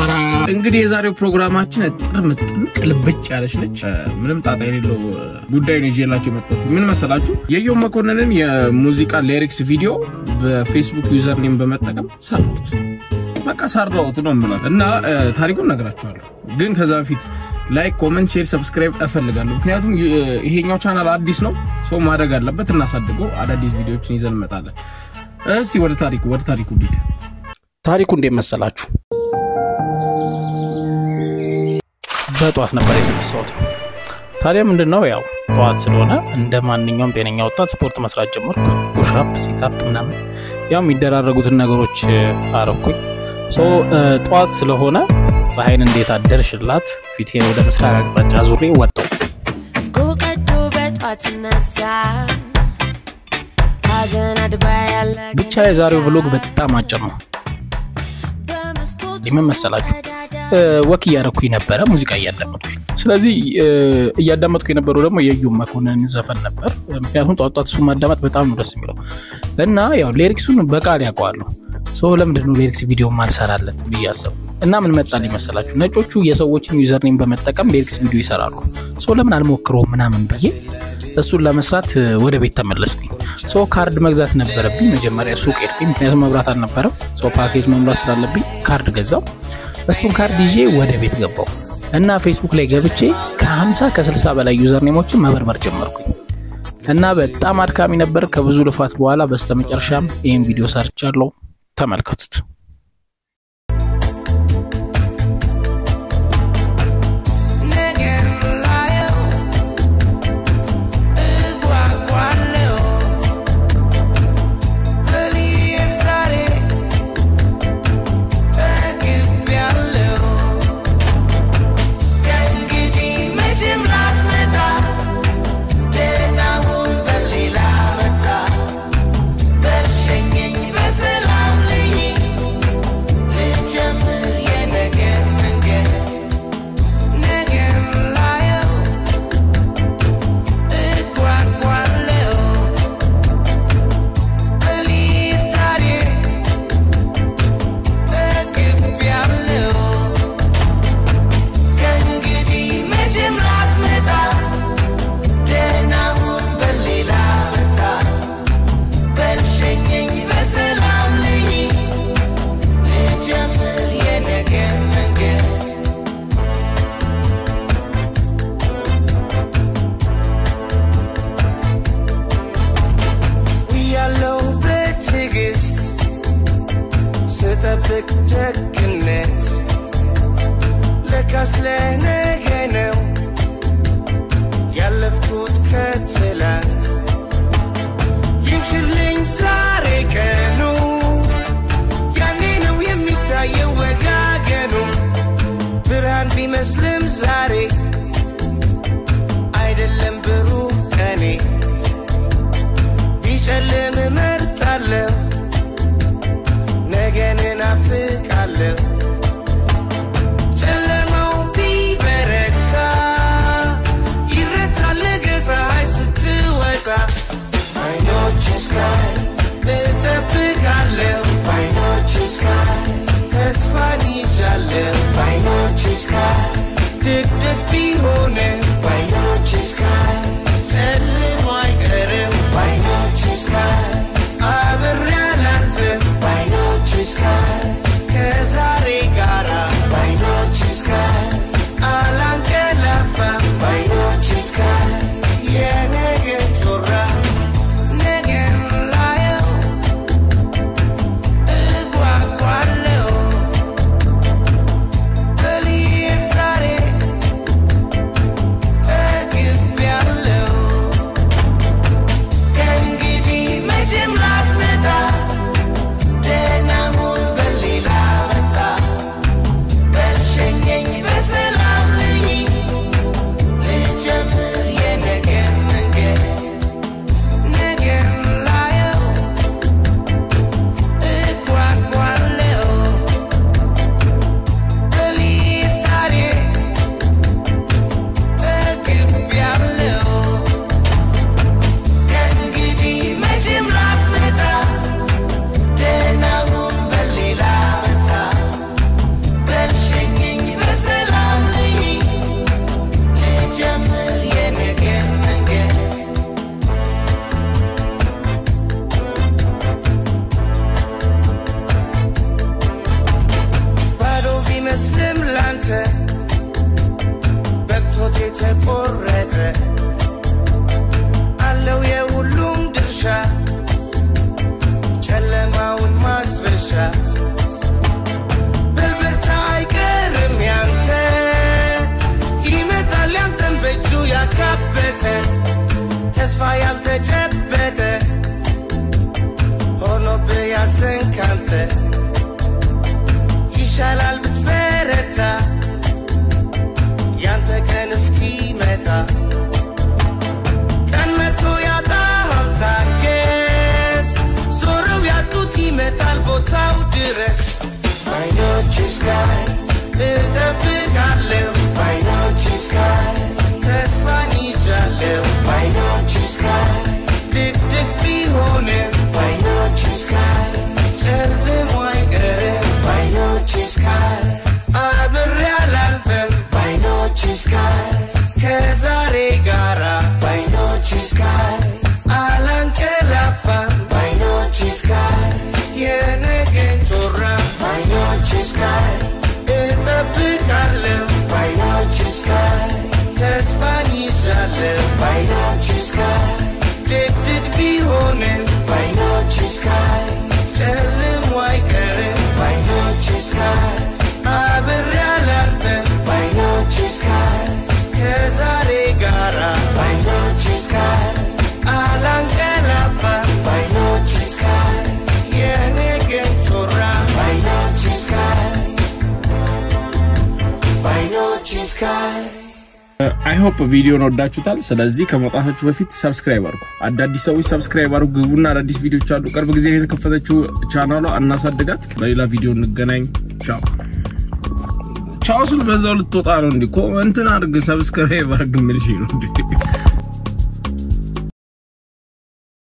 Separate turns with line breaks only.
ጭፈራ። እንግዲህ የዛሬው ፕሮግራማችን እጥር ምጥን ቅልብጭ ያለች ነች። ምንም ጣጣ የሌለው ጉዳይ ነው ይዤላቸው የመጣሁት። ምን መሰላችሁ? የየው መኮንንን የሙዚቃ ሊሪክስ ቪዲዮ በፌስቡክ ዩዘር ኔም በመጠቀም ሰራሁት። በቃ ሰራሁት ነው የምለው እና ታሪኩን እነግራችኋለሁ። ግን ከዛ በፊት ላይክ፣ ኮመንት፣ ሼር፣ ሰብስክራይብ እፈልጋለሁ። ምክንያቱም ይሄኛው ቻናል አዲስ ነው፣ ሰው ማድረግ አለበት። እናሳድገው። አዳዲስ ቪዲዮዎችን ይዘን እንመጣለን። እስቲ ወደ ታሪኩ ወደ ታሪኩ ሂድ።
ታሪኩ እንዴት መሰላችሁ? በጠዋት ነበር የተነሳሁት። ታዲያ ምንድን ነው ያው ጠዋት ስለሆነ እንደ ማንኛውም ጤነኛ ወጣት ስፖርት መስራት ጀመርኩ። ፑሻፕ፣ ሲታፕ ምናምን ያው የሚደራረጉትን ነገሮች አረኩኝ። ጠዋት ስለሆነ ፀሐይን እንዴት አደርሽላት ፊቴን ወደ ምስራቅ አቅጣጫ ዙሬ ወጣሁ።
ጎቀዶ በጧት ስነሳ ሐዘን አድባ ያለ
ብቻ የዛሬው ቭሎግ በጣም አጭር ነው። ምን መሰላችሁ ወክ እያረኩኝ ነበረ ሙዚቃ እያዳመጥኩኝ። ስለዚህ እያዳመጥኩ የነበረው ደግሞ የዩ መኮንን ዘፈን ነበር። ምክንያቱም ጧት ጧት እሱ ማዳመጥ በጣም ነው ደስ የሚለው እና ያው ሌሪክሱን በቃል ያውቀዋለሁ። ሰው ለምንድን ነው ሌሪክስ ቪዲዮ ማልሰራለት ብዬ አሰብኩ እና ምን መጣልኝ መሰላችሁ ነጮቹ የሰዎችን ዩዘርኔም በመጠቀም ሌሪክስ ቪዲዮ ይሰራሉ። ሰው ለምን አልሞክረውም ምናምን ብዬ እሱን ለመስራት ወደ ቤት ተመለስኩኝ። ሰው ካርድ መግዛት ነበረብኝ። መጀመሪያ ሱቅ ሄድኩኝ፣ ምክንያቱም መብራት አልነበረም። ሰው ፓኬጅ መምራት ስላለብኝ ካርድ ገዛው። እሱን ካርድ ይዤ ወደ ቤት ገባው እና ፌስቡክ ላይ ገብቼ ከ50 ከ60 በላይ ዩዘርኔሞችን መበርበር ጀመርኩኝ እና በጣም አድካሚ ነበር። ከብዙ ልፋት በኋላ በስተመጨረሻም ይህን ቪዲዮ ሰርቻለሁ። ተመልከቱት።
ስጠብቅ ደግነት ለካስ ለነገ ነው ያለፍኩት ከትላንት ይምሽልኝ ዛሬ ቀኑ ያኔ ነው የሚታየው ወጋገኑ ብርሃን ቢመስልም ዛሬ አይደለም ብሩህ ቀኔ ቢጨልም እመርጣለሁ ነገን እናፍቃለሁ ጨለማው ቢበረታ ይረታል ነገ ፀሐይ ስትወጣ አይኖች ስካይ እጠብቃለሁ በአይኖች ስካይ ተስፋን ይዣለሁ በአይኖች ስካይ ድቅድቅ ቢሆንም በአይኖች ስካይ ጨልሞ አይቀርም በአይኖች ስካይ አብሬ አላልፍም በአይኖች ስካይ ከዛሬ ጋራ በአይኖች ስካይ አላንቀላፋም በአይኖች ስካይ የነገ ጮራ ነገን ላየው እጓጓለሁ በልሄድ ዛሬ ስካይ እጠብቃለሁ በዓይኖች ስካይ ተስፋን ይዣለሁ በዓይኖች ስካይ ድቅድቅ ቢሆንም በዓይኖች ስካይ ጨልሞ አይቀርም በዓይኖች ስካይ አብሬ አላልፍም በዓይኖች ስካይ ከዛሬ ጋራ በዓይኖች ስካይ አላንቀላፋም በዓይኖች ስካይ የነገን ጮራ በዓይኖች ስካይ እጠብቃለሁ በዓይኖች ስካይ ተስፋን ይዛለሁ በዓይኖች ስካይ ድቅድቅ ቢሆንም በዓይኖች ስካይ ጨልሞ አይቀርም በዓይኖች ስካይ አብሬ አላልፍም በዓይኖች ስካይ ከዛሬ ጋራ በዓይኖች ስካይ አላንቀላፋም በዓይኖች ስካይ የነገን ጮራ በዓይኖች ስካይ በዓይኖች ስካይ
አይ ሆፕ ቪዲዮን ወዳችሁታል። ስለዚህ ከመውጣታችሁ በፊት ሰብስክራይብ አድርጉ። አዳዲስ ሰዎች ሰብስክራይብ አድርጉ፣ ግቡና አዳዲስ ቪዲዮች አሉ። ቅርብ ጊዜ ነው የተከፈተችው ቻናሏ፣ እናሳድጋት። በሌላ ቪዲዮ እንገናኝ። ቻው ቻው ስል በዛው ልትወጣ ነው እንዲ እንትን አድርግ ሰብስክራይብ አድርግ የሚልሽ ነው እንዲ